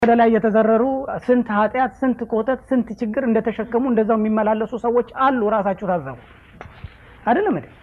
ወደ ላይ የተዘረሩ ስንት ኃጢአት፣ ስንት ኮተት፣ ስንት ችግር እንደተሸከሙ እንደዛው የሚመላለሱ ሰዎች አሉ። ራሳችሁ ታዘቡ። አይደለም እንዴ?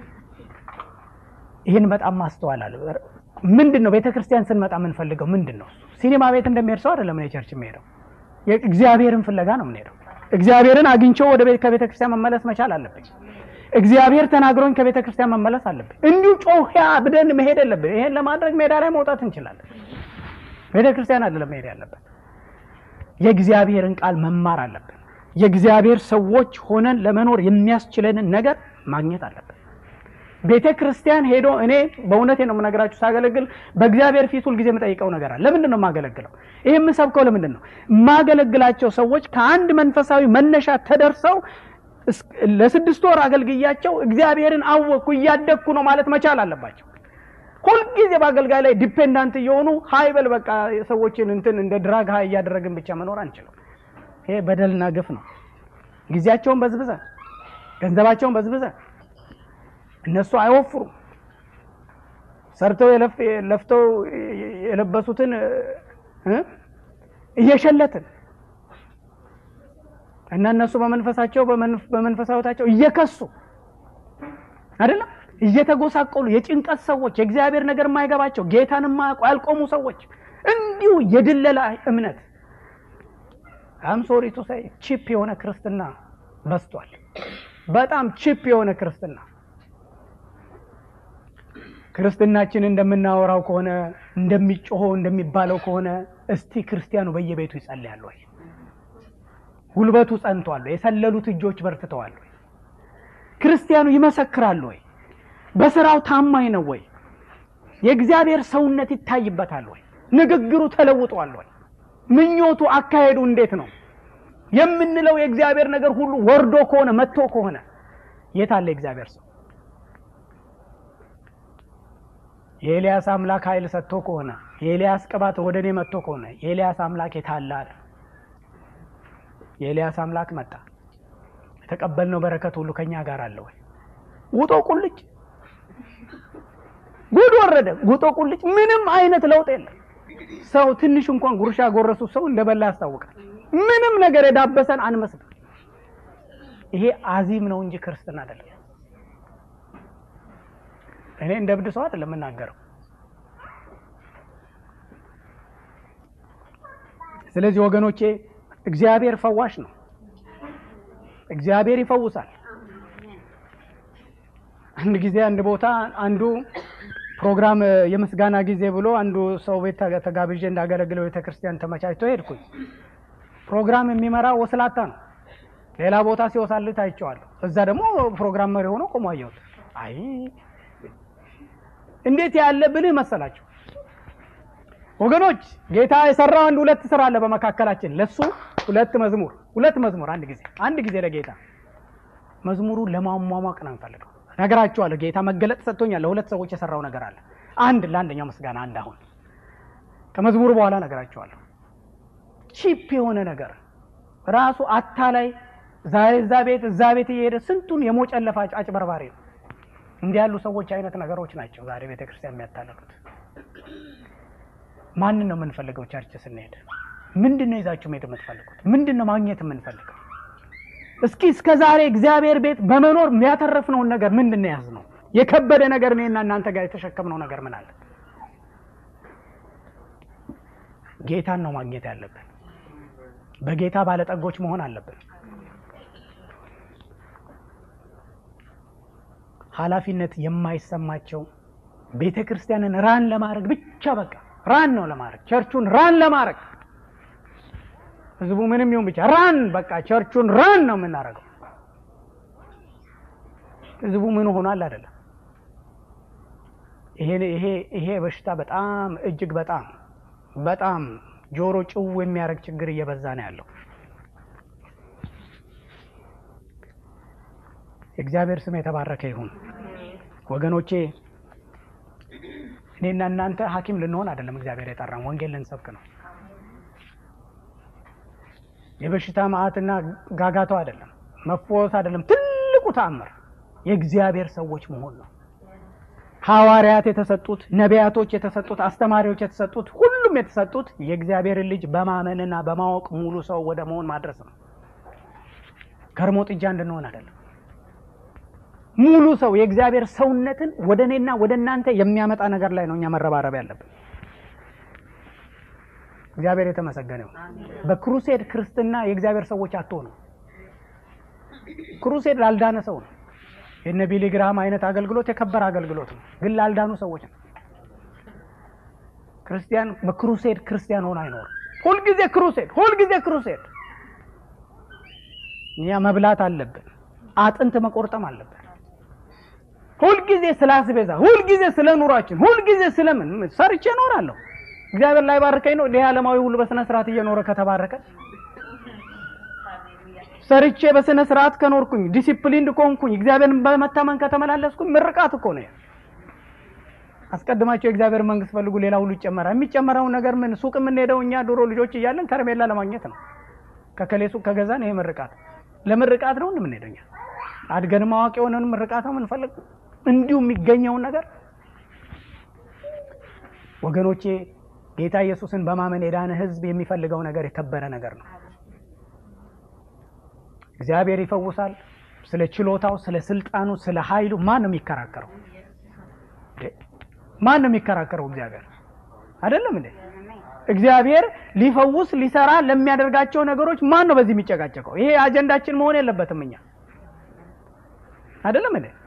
ይህን በጣም ማስተዋል አለ። ምንድን ነው ቤተ ክርስቲያን ስንመጣ የምንፈልገው ምንድን ነው? ሲኒማ ቤት እንደሚሄድ ሰው አይደለም እኔ ቸርች የሚሄደው። እግዚአብሔርን ፍለጋ ነው የምንሄደው። እግዚአብሔርን አግኝቼው ወደ ከቤተ ክርስቲያን መመለስ መቻል አለብኝ። እግዚአብሔር ተናግሮኝ ከቤተ ክርስቲያን መመለስ አለብኝ። እንዲሁ ጮህ ብደን መሄድ የለብን። ይሄን ለማድረግ ሜዳ ላይ መውጣት እንችላለን። ቤተ ክርስቲያን አይደለም መሄድ ያለብን። የእግዚአብሔርን ቃል መማር አለብን። የእግዚአብሔር ሰዎች ሆነን ለመኖር የሚያስችለንን ነገር ማግኘት አለብን። ቤተ ክርስቲያን ሄዶ እኔ በእውነቴ ነው የምነግራችሁ፣ ሳገለግል በእግዚአብሔር ፊት ሁልጊዜ የምጠይቀው ነገር አለ። ለምንድን ነው የማገለግለው? ይህ የምሰብከው ለምንድን ነው? የማገለግላቸው ሰዎች ከአንድ መንፈሳዊ መነሻ ተደርሰው ለስድስት ወር አገልግያቸው እግዚአብሔርን አወቅኩ እያደግኩ ነው ማለት መቻል አለባቸው። ሁልጊዜ በአገልጋይ ላይ ዲፔንዳንት እየሆኑ ሀይ በል በቃ ሰዎችን እንትን እንደ ድራግ ሀይ እያደረግን ብቻ መኖር አንችልም። ይሄ በደልና ግፍ ነው። ጊዜያቸውን በዝብዘን ገንዘባቸውን በዝብዘን እነሱ አይወፍሩም። ሰርተው ለፍተው የለበሱትን እየሸለትን እና እነሱ በመንፈሳቸው በመንፈሳዊታቸው እየከሱ አይደለም እየተጎሳቆሉ የጭንቀት ሰዎች የእግዚአብሔር ነገር የማይገባቸው ጌታን የማያውቁ ያልቆሙ ሰዎች እንዲሁ የድለላ እምነት አምሶሪ ቱ ሳይ ቺፕ የሆነ ክርስትና በዝቷል። በጣም ቺፕ የሆነ ክርስትና ክርስትናችን እንደምናወራው ከሆነ እንደሚጮኸው እንደሚባለው ከሆነ እስቲ ክርስቲያኑ በየቤቱ ይጸልያል ወይ? ጉልበቱ ጸንቷል ወይ? የሰለሉት እጆች በርትተዋል ወይ? ክርስቲያኑ ይመሰክራል ወይ? በስራው ታማኝ ነው ወይ? የእግዚአብሔር ሰውነት ይታይበታል ወይ? ንግግሩ ተለውጧል ወይ? ምኞቱ፣ አካሄዱ እንዴት ነው የምንለው? የእግዚአብሔር ነገር ሁሉ ወርዶ ከሆነ መጥቶ ከሆነ የት አለ የእግዚአብሔር ሰው? የኤልያስ አምላክ ኃይል ሰጥቶ ከሆነ የኤልያስ ቅባት ወደ እኔ መጥቶ ከሆነ የኤልያስ አምላክ የታለ አለ። የኤልያስ አምላክ መጣ። የተቀበልነው በረከት ሁሉ ከኛ ጋር አለ ወይ? ውጦ ቁልጭ ጉድ ወረደ። ጉጦ ቁልጭ ምንም አይነት ለውጥ የለም። ሰው ትንሽ እንኳን ጉርሻ ጎረሱ ሰው እንደበላ ያስታውቃል። ምንም ነገር የዳበሰን አንመስልም። ይሄ አዚም ነው እንጂ ክርስትና አይደለም። እኔ እንደ እብድ ሰው አይደለም የምናገረው። ስለዚህ ወገኖቼ እግዚአብሔር ፈዋሽ ነው። እግዚአብሔር ይፈውሳል። አንድ ጊዜ አንድ ቦታ አንዱ ፕሮግራም የምስጋና ጊዜ ብሎ አንዱ ሰው ቤት ተጋብዤ እንዳገለግለው ቤተ ክርስቲያን ተመቻችቶ ሄድኩኝ። ፕሮግራም የሚመራ ወስላታ ነው። ሌላ ቦታ ሲወሳልት አይቼዋለሁ። እዛ ደግሞ ፕሮግራም መሪ ሆኖ ቆሞ አየሁት። አይ እንዴት ያለ ብልህ መሰላችሁ ወገኖች! ጌታ የሰራው አንድ ሁለት ስራ አለ በመካከላችን። ለሱ ሁለት መዝሙር ሁለት መዝሙር አንድ ጊዜ አንድ ጊዜ ለጌታ መዝሙሩ ለማሟሟቅ ነው የምፈልገው። ነገራችኋለሁ። ጌታ መገለጥ ሰጥቶኛል። ለሁለት ሰዎች የሰራው ነገር አለ። አንድ ለአንደኛው ምስጋና፣ አንድ አሁን ከመዝሙሩ በኋላ ነገራችኋለሁ። ቺፕ የሆነ ነገር ራሱ አታላይ ዛሬ እዛ ቤት እዛ ቤት እየሄደ ስንቱን የሞጨለፋ አጭበርባሪ ነው። እንዲህ ያሉ ሰዎች አይነት ነገሮች ናቸው ዛሬ ቤተ ክርስቲያን የሚያታለሉት። ማንን ነው የምንፈልገው? ቸርች ስንሄድ ምንድን ነው ይዛችሁ መሄድ የምትፈልጉት? ምንድን ነው ማግኘት የምንፈልገው? እስኪ እስከ ዛሬ እግዚአብሔር ቤት በመኖር የሚያተረፍነውን ነገር ምንድን ነው የያዝነው? የከበደ ነገር እኔና እናንተ ጋር የተሸከምነው ነገር ምን አለ? ጌታን ነው ማግኘት ያለብን። በጌታ ባለጠጎች መሆን አለብን። ኃላፊነት የማይሰማቸው ቤተ ክርስቲያንን ራን ለማድረግ ብቻ በቃ ራን ነው ለማድረግ ቸርቹን ራን ለማድረግ ህዝቡ ምንም ይሁን ብቻ ራን በቃ ቸርቹን ራን ነው የምናደርገው። ህዝቡ ምን ሆኗል አይደለም። ይሄ ይሄ ይሄ በሽታ በጣም እጅግ በጣም በጣም ጆሮ ጭው የሚያደርግ ችግር እየበዛ ነው ያለው። የእግዚአብሔር ስም የተባረከ ይሁን። ወገኖቼ እኔና እናንተ ሐኪም ልንሆን አይደለም እግዚአብሔር የጠራን፣ ወንጌል ልንሰብክ ነው። የበሽታ መዓትና ጋጋታው አይደለም፣ መፈወስ አይደለም። ትልቁ ተአምር የእግዚአብሔር ሰዎች መሆን ነው። ሐዋርያት የተሰጡት፣ ነቢያቶች የተሰጡት፣ አስተማሪዎች የተሰጡት ሁሉ ሁሉም የተሰጡት የእግዚአብሔርን ልጅ በማመንና በማወቅ ሙሉ ሰው ወደ መሆን ማድረስ ነው። ከርሞ ጥጃ እንድንሆን አይደለም። ሙሉ ሰው የእግዚአብሔር ሰውነትን ወደ እኔና ወደ እናንተ የሚያመጣ ነገር ላይ ነው እኛ መረባረብ ያለብን። እግዚአብሔር የተመሰገነ ይሁን። በክሩሴድ ክርስትና የእግዚአብሔር ሰዎች አትሆኑ። ክሩሴድ ላልዳነ ሰው ነው። የነ ቢሊ ግራሃም አይነት አገልግሎት የከበረ አገልግሎት ነው፣ ግን ላልዳኑ ሰዎች ነው። ክርስቲያን በክሩሴድ ክርስቲያን ሆኖ አይኖርም። ሁልጊዜ ክሩሴድ፣ ሁልጊዜ ክሩሴድ። እኛ መብላት አለብን፣ አጥንት መቆርጠም አለብን። ሁልጊዜ ስለ አስቤዛ፣ ሁልጊዜ ስለ ኑሯችን፣ ሁልጊዜ ስለምን ሰርቼ እኖራለሁ እግዚአብሔር ላይ ባርከኝ ነው። ይህ ዓለማዊ ሁሉ በስነ ስርዓት እየኖረ ከተባረከ ሰርቼ በስነ ስርዓት ከኖርኩኝ ዲሲፕሊንድ ከሆንኩኝ እግዚአብሔርን በመታመን ከተመላለስኩኝ ምርቃት እኮ ነው። አስቀድማቸው የእግዚአብሔር መንግስት ፈልጉ፣ ሌላ ሁሉ ይጨመራል። የሚጨመረውን ነገር ምን ሱቅ የምንሄደው እኛ ድሮ ልጆች እያለን ከረሜላ ለማግኘት ነው። ከከሌ ሱቅ ከገዛን ይሄ ምርቃት ለምርቃት ነው እንደምንሄደው እኛ አድገንም አዋቂ የሆነን ምርቃት ነው የምንፈልግ እንዲሁ የሚገኘውን ነገር ወገኖቼ ጌታ ኢየሱስን በማመን የዳነ ህዝብ የሚፈልገው ነገር የከበረ ነገር ነው። እግዚአብሔር ይፈውሳል። ስለ ችሎታው፣ ስለ ስልጣኑ፣ ስለ ኃይሉ ማን ነው የሚከራከረው? ማን ነው የሚከራከረው? እግዚአብሔር አይደለም እንዴ? እግዚአብሔር ሊፈውስ ሊሰራ ለሚያደርጋቸው ነገሮች ማን ነው በዚህ የሚጨቃጨቀው? ይሄ አጀንዳችን መሆን የለበትም። እኛ አይደለም እንዴ?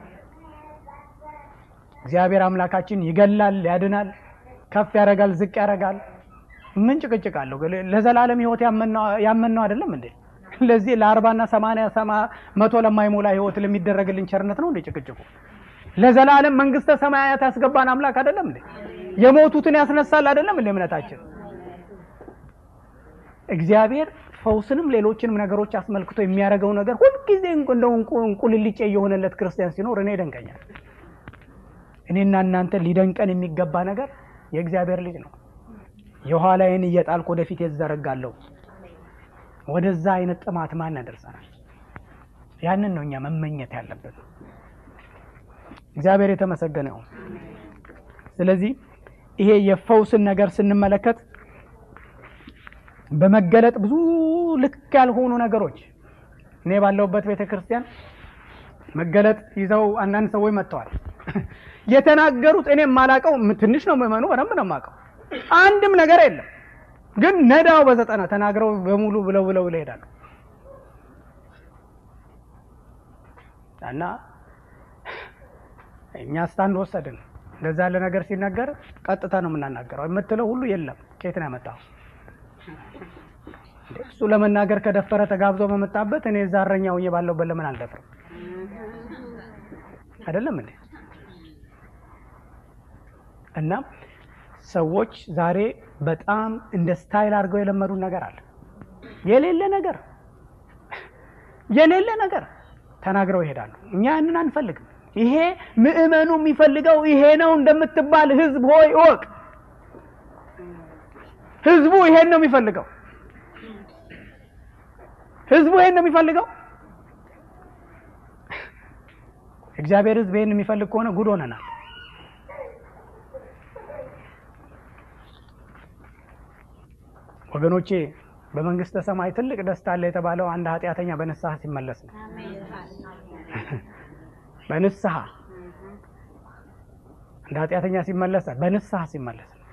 እግዚአብሔር አምላካችን ይገላል፣ ያድናል፣ ከፍ ያደርጋል፣ ዝቅ ያደርጋል። ምን ጭቅጭቅ አለው? ለዘላለም ህይወት ያመንነው አይደለም እንዴ? ለዚህ ለአርባና ሰማንያ ሰማ መቶ ለማይሞላ ህይወት ለሚደረግልን ቸርነት ነው እንዴ ጭቅጭቁ? ለዘላለም መንግስተ ሰማያት ያስገባን አምላክ አይደለም እንዴ? የሞቱትን ያስነሳል አይደለም እንዴ? እምነታችን እግዚአብሔር ፈውስንም ሌሎችንም ነገሮች አስመልክቶ የሚያደርገው ነገር ሁልጊዜ እንደው እንቁልልጬ የሆነለት ክርስቲያን ሲኖር እኔ ይደንቀኛል። እኔና እናንተ ሊደንቀን የሚገባ ነገር የእግዚአብሔር ልጅ ነው። የኋላዬን እየጣልኩ ወደፊት የዘረጋለሁ። ወደዛ አይነት ጥማት ማን ያደርሰናል? ያንን ነው እኛ መመኘት ያለብን። እግዚአብሔር የተመሰገነ ይሁን። ስለዚህ ይሄ የፈውስን ነገር ስንመለከት በመገለጥ ብዙ ልክ ያልሆኑ ነገሮች እኔ ባለሁበት ቤተ ክርስቲያን መገለጥ ይዘው አንዳንድ ሰዎች መጥተዋል። የተናገሩት እኔ የማላውቀው ትንሽ ነው፣ ምዕመኑ በደንብ ነው የማውቀው። አንድም ነገር የለም ግን ነዳው በዘጠና ተናግረው በሙሉ ብለው ብለው ይሄዳሉ። እና እኛ ስታንድ ወሰድን። እንደዛ ያለ ነገር ሲነገር ቀጥታ ነው የምናናገረው። የምትለው ሁሉ የለም ከየት ነው ያመጣው? እሱ ለመናገር ከደፈረ ተጋብዞ በመጣበት እኔ እዛ እረኛ ሆኜ ባለሁበት ለምን አልደፍርም? አይደለም እንዴ? እና ሰዎች ዛሬ በጣም እንደ ስታይል አድርገው የለመዱን ነገር አለ። የሌለ ነገር የሌለ ነገር ተናግረው ይሄዳሉ። እኛ ያንን አንፈልግም። ይሄ ምዕመኑ የሚፈልገው ይሄ ነው እንደምትባል ህዝብ ሆይ እወቅ። ህዝቡ ይሄን ነው የሚፈልገው። ህዝቡ ይሄን ነው የሚፈልገው። እግዚአብሔር ህዝብ ይሄን የሚፈልግ ከሆነ ጉድ ሆነናል። ወገኖቼ በመንግስተ ሰማይ ትልቅ ደስታ አለ የተባለው አንድ ኃጢአተኛ በንስሐ ሲመለስ ነው። በንስሐ አንድ ኃጢአተኛ ሲመለስ በንስሐ ሲመለስ ነው።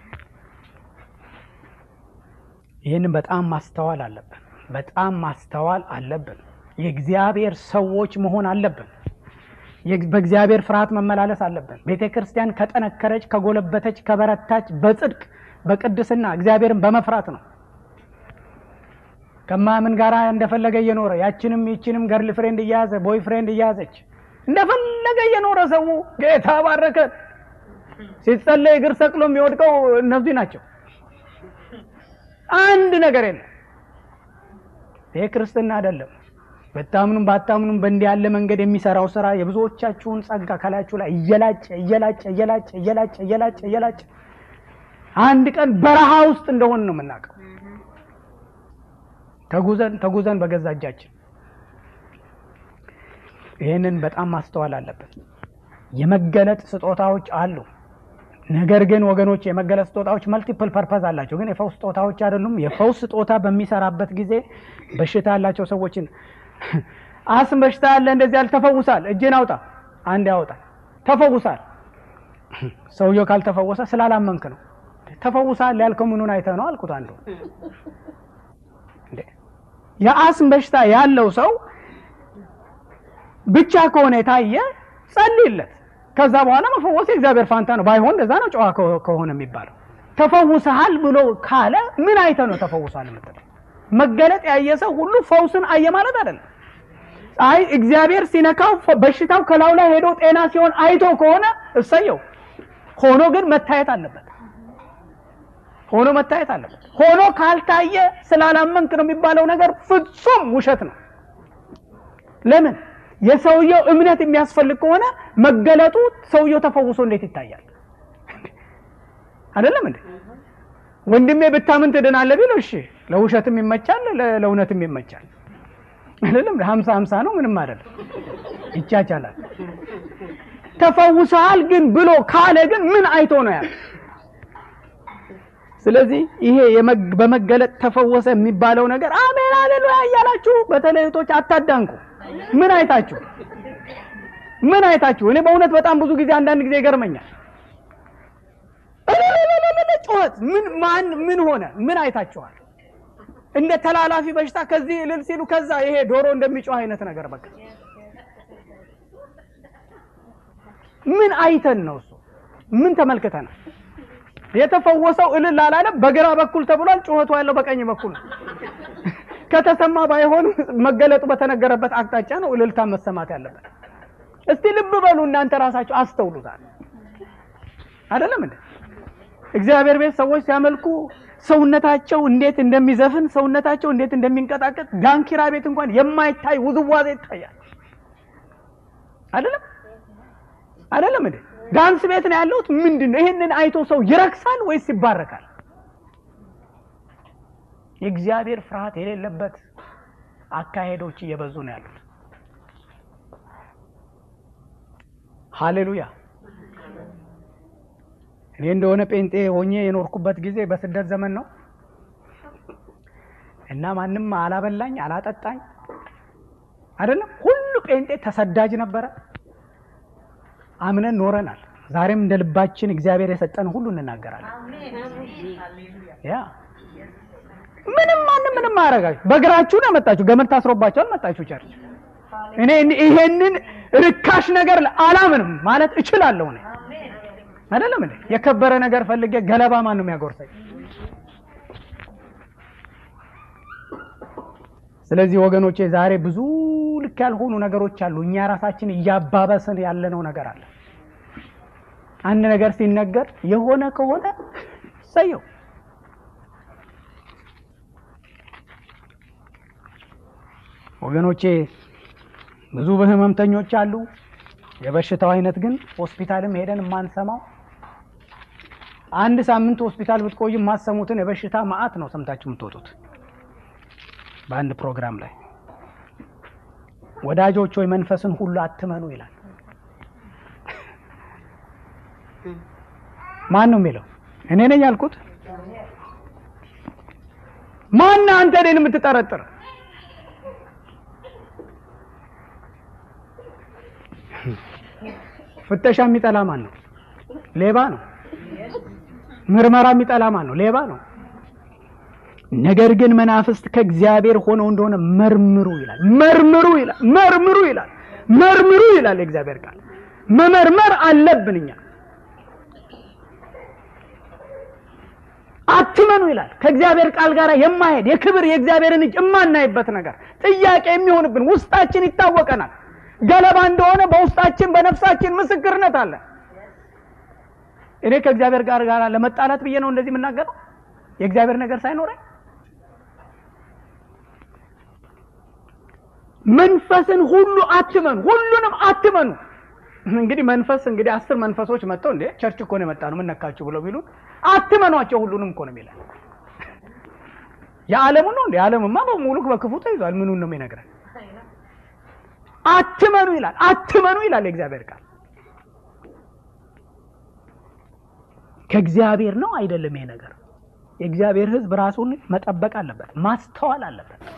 ይህንን በጣም ማስተዋል አለብን። በጣም ማስተዋል አለብን። የእግዚአብሔር ሰዎች መሆን አለብን። በእግዚአብሔር ፍርሃት መመላለስ አለብን። ቤተ ክርስቲያን ከጠነከረች፣ ከጎለበተች፣ ከበረታች በጽድቅ በቅድስና እግዚአብሔርን በመፍራት ነው። ከማምን ጋር እንደፈለገ እየኖረ ያችንም ይችንም ገርል ፍሬንድ እያያዘ ቦይ ፍሬንድ እያያዘች እንደፈለገ እየኖረ ሰው ጌታ ባረከ ሲጸለይ እግር ሰቅሎ የሚወድቀው እነዚህ ናቸው። አንድ ነገር የለም። ይሄ ክርስትና አይደለም። በታምኑም ባታምኑም በእንዲህ ያለ መንገድ የሚሰራው ስራ የብዙዎቻችሁን ጸጋ ከላያችሁ ላይ እየላጨ እየላጨ እየላጨ እየላጨ እየላጨ እየላጨ አንድ ቀን በረሃ ውስጥ እንደሆን ነው የምናውቀው። ተጉዘን ተጉዘን በገዛ እጃችን ይህንን በጣም ማስተዋል አለብን። የመገለጥ ስጦታዎች አሉ። ነገር ግን ወገኖች የመገለጽ ስጦታዎች መልቲፕል ፐርፐዝ አላቸው፣ ግን የፈውስ ስጦታዎች አይደሉም። የፈውስ ስጦታ በሚሰራበት ጊዜ በሽታ ያላቸው ሰዎችን አስም በሽታ ያለ እንደዚህ ያለ ተፈውሳል፣ እጅን አውጣ፣ አንድ ያወጣል፣ ተፈውሳል። ሰውየው ካልተፈወሰ ስላላመንክ ነው። ተፈውሳል ያልከው ምኑን አይተህ ነው አልኩት። አንዱ የአስም በሽታ ያለው ሰው ብቻ ከሆነ የታየ ጸልይለት። ከዛ በኋላ መፈወስ የእግዚአብሔር ፋንታ ነው። ባይሆን እንደዛ ነው ጨዋ ከሆነ የሚባለው። ተፈውሰሃል ብሎ ካለ ምን አይተ ነው ተፈውሷል የምትለው? መገለጥ ያየ ሰው ሁሉ ፈውስን አየ ማለት አይደለም። አይ እግዚአብሔር ሲነካው በሽታው ከላዩ ላይ ሄዶ ጤና ሲሆን አይቶ ከሆነ እሰየው። ሆኖ ግን መታየት አለበት። ሆኖ መታየት አለበት። ሆኖ ካልታየ ስላላመንክ ነው የሚባለው ነገር ፍጹም ውሸት ነው። ለምን? የሰውየው እምነት የሚያስፈልግ ከሆነ መገለጡ ሰውየው ተፈውሶ እንዴት ይታያል? አይደለም እንዴ? ወንድሜ ብታምን ትድናለህ ቢለው እሺ፣ ለውሸትም ይመቻል፣ ለእውነትም ይመቻል። አይደለም ሀምሳ ሀምሳ ነው፣ ምንም አይደለም፣ ይቻቻላል። ተፈውሰሃል ግን ብሎ ካለ ግን ምን አይቶ ነው ያለ? ስለዚህ ይሄ በመገለጥ ተፈወሰ የሚባለው ነገር አሜን አሌሉያ እያላችሁ በተለይ እህቶች አታዳንቁ። ምን አይታችሁ ምን አይታችሁ? እኔ በእውነት በጣም ብዙ ጊዜ አንዳንድ ጊዜ ይገርመኛል። ጩኸት ምን ማን ምን ሆነ? ምን አይታችኋል? እንደ ተላላፊ በሽታ ከዚህ እልል ሲሉ ከዛ ይሄ ዶሮ እንደሚጮህ አይነት ነገር በቃ ምን አይተን ነው እሱ? ምን ተመልክተናል? የተፈወሰው እልል አላለም። በግራ በኩል ተብሏል። ጩኸቱ ያለው በቀኝ በኩል ነው። ከተሰማ ባይሆን መገለጡ በተነገረበት አቅጣጫ ነው እልልታ መሰማት ያለበት። እስቲ ልብ በሉ እናንተ ራሳችሁ አስተውሉታል። አይደለም እንዴ? እግዚአብሔር ቤት ሰዎች ሲያመልኩ ሰውነታቸው እንዴት እንደሚዘፍን ሰውነታቸው እንዴት እንደሚንቀጣቀጥ ዳንኪራ ቤት እንኳን የማይታይ ውዝዋዜ ይታያል። አይደለም አይደለም እንዴ? ዳንስ ቤት ነው ያለሁት። ምንድን ነው ይሄንን አይቶ ሰው ይረክሳል ወይስ ይባረካል? የእግዚአብሔር ፍርሃት የሌለበት አካሄዶች እየበዙ ነው ያሉት። ሃሌሉያ። እኔ እንደሆነ ጴንጤ ሆኜ የኖርኩበት ጊዜ በስደት ዘመን ነው እና ማንም አላበላኝ አላጠጣኝ አይደለም። ሁሉ ጴንጤ ተሰዳጅ ነበረ። አምነን ኖረናል። ዛሬም እንደ ልባችን እግዚአብሔር የሰጠን ሁሉ እንናገራለን። ያ ምንም ማንም ምንም አያረጋችሁ። በእግራችሁ ነው መጣችሁ፣ ገመድ ታስሮባችኋል መጣችሁ ቸርች። እኔ ይሄንን ርካሽ ነገር አላምንም ማለት እችላለሁ እኔ አይደለም እንዴ? የከበረ ነገር ፈልጌ ገለባ ማን ነው የሚያጎርሰኝ? ስለዚህ ወገኖቼ ዛሬ ብዙ ልክ ያልሆኑ ነገሮች አሉ። እኛ ራሳችን እያባበስን ያለነው ነገር አለ። አንድ ነገር ሲነገር የሆነ ከሆነ ሰየው ወገኖቼ ብዙ በህመምተኞች አሉ። የበሽታው አይነት ግን ሆስፒታልም ሄደን የማንሰማው አንድ ሳምንት ሆስፒታል ብትቆይ የማሰሙትን የበሽታ መዓት ነው ሰምታችሁ የምትወጡት። በአንድ ፕሮግራም ላይ ወዳጆች ወይ መንፈስን ሁሉ አትመኑ ይላል። ማን ነው የሚለው? እኔ ነኝ ያልኩት? ማን አንተ እኔን የምትጠረጥር? ፍተሻ የሚጠላ ማን ነው? ሌባ ነው። ምርመራ የሚጠላ ማን ነው? ሌባ ነው። ነገር ግን መናፍስት ከእግዚአብሔር ሆነው እንደሆነ መርምሩ ይላል። መርምሩ ይላል። መርምሩ ይላል። መርምሩ ይላል የእግዚአብሔር ቃል። መመርመር አለብን እኛ። አትመኑ ይላል። ከእግዚአብሔር ቃል ጋር የማሄድ የክብር የእግዚአብሔርን እጅ የማናይበት ነገር ጥያቄ የሚሆንብን ውስጣችን ይታወቀናል። ገለባ እንደሆነ በውስጣችን በነፍሳችን ምስክርነት አለ። እኔ ከእግዚአብሔር ጋር ጋር ለመጣላት ብዬ ነው እንደዚህ የምናገረው የእግዚአብሔር ነገር ሳይኖረኝ መንፈስን ሁሉ አትመኑ፣ ሁሉንም አትመኑ። እንግዲህ መንፈስ እንግዲህ አስር መንፈሶች መጥተው እንዴ ቸርች እኮ ነው የመጣ ነው ምን ነካችሁ ብለው ቢሉን አትመኗቸው፣ ሁሉንም እኮ ነው የሚለን። የዓለሙ ነው እንዴ? ዓለምማ በሙሉ በክፉ ተይዟል። ምኑን ነው የሚነግረን? አትመኑ ይላል። አትመኑ ይላል የእግዚአብሔር ቃል። ከእግዚአብሔር ነው አይደለም? ይሄ ነገር የእግዚአብሔር ሕዝብ ራሱን መጠበቅ አለበት፣ ማስተዋል አለበት።